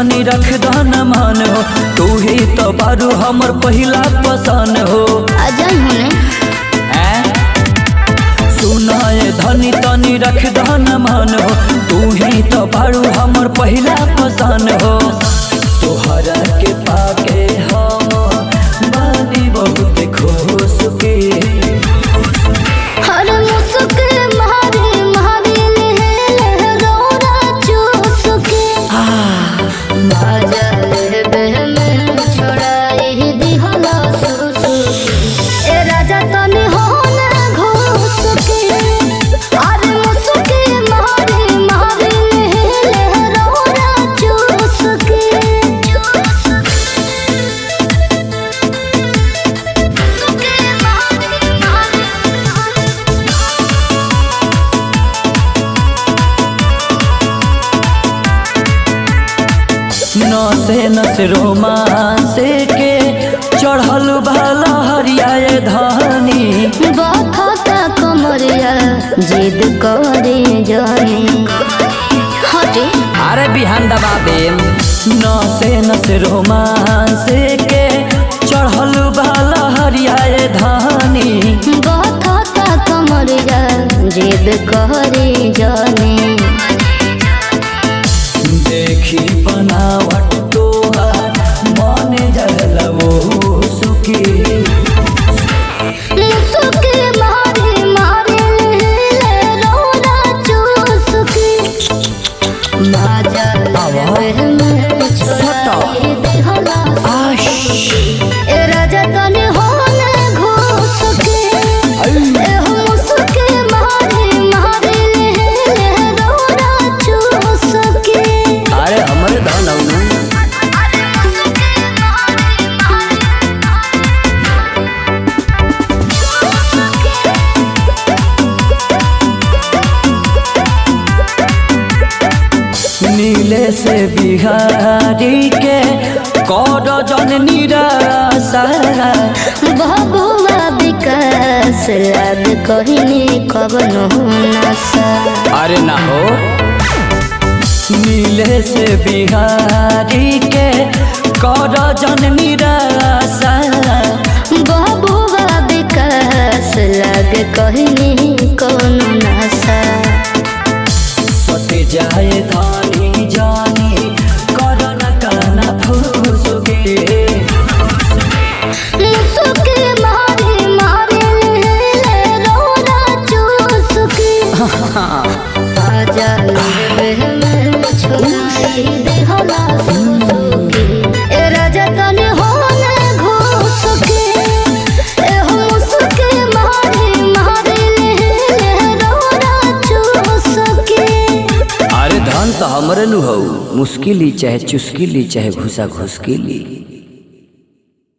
तनी रख दन मान हो तू ही तो बारू हमर पहिला पसंद हो आ जाई होने ऐ? सुनाए धनी तनी रख दन मान हो तू ही तो बारू हमर पहिला पसंद हो तोहरा के पाके हम बानी बहुत खुश के हर मुसुके मारे मारे ले रोरा चुसके बाजा ले में छोड़ाई दिहला सुसुके ए राजा तनी होने घुसके अरे मुसुके मारे मारे ले रोरा चुसके मुसुके मारे मारे नसे नस रोमांसे के चढ़ल भाला हरियाए धानी बखता कमरिया जिद करे जाने हटे अरे बिहान दबा दे नसे नस रोमांसे के चढ़ल भाला हरियाए धानी बखता कमरिया जिद करे जाने देखी बनावट तोहार मन जगल वो सुखी मुसुके मारे मारे ले रोना चुसके बाजा लेवे में छोड़ाई दिहला आश ए राजा तने होने घुसके ए मुसुके मारे मारे ले रोना चुसके अरे हमरे धन औनु अरे मुसुके मारे मारे नीले से बिहारी के कर जन निराशा बबुआ विकास लाद कहिनी कवनो नशा अरे ना हो नीले से बिहारी के कर जन निराशा बबुआ विकास लाद कहिनी कवनो नशा सट जाए धानी जानी कर न काना फूसुके मुसुके मारे मारे ले रोना चुसके आजा लेवे में छोड़ाई देहला सुसुके ए राजा तने होने घुसके ए मुसुके मारे मारे ले रोना चुसके अरे धन तो हमरे नु हो मुश्किल ही चाहे चुस्किल ही चाहे घुसा घुसकिली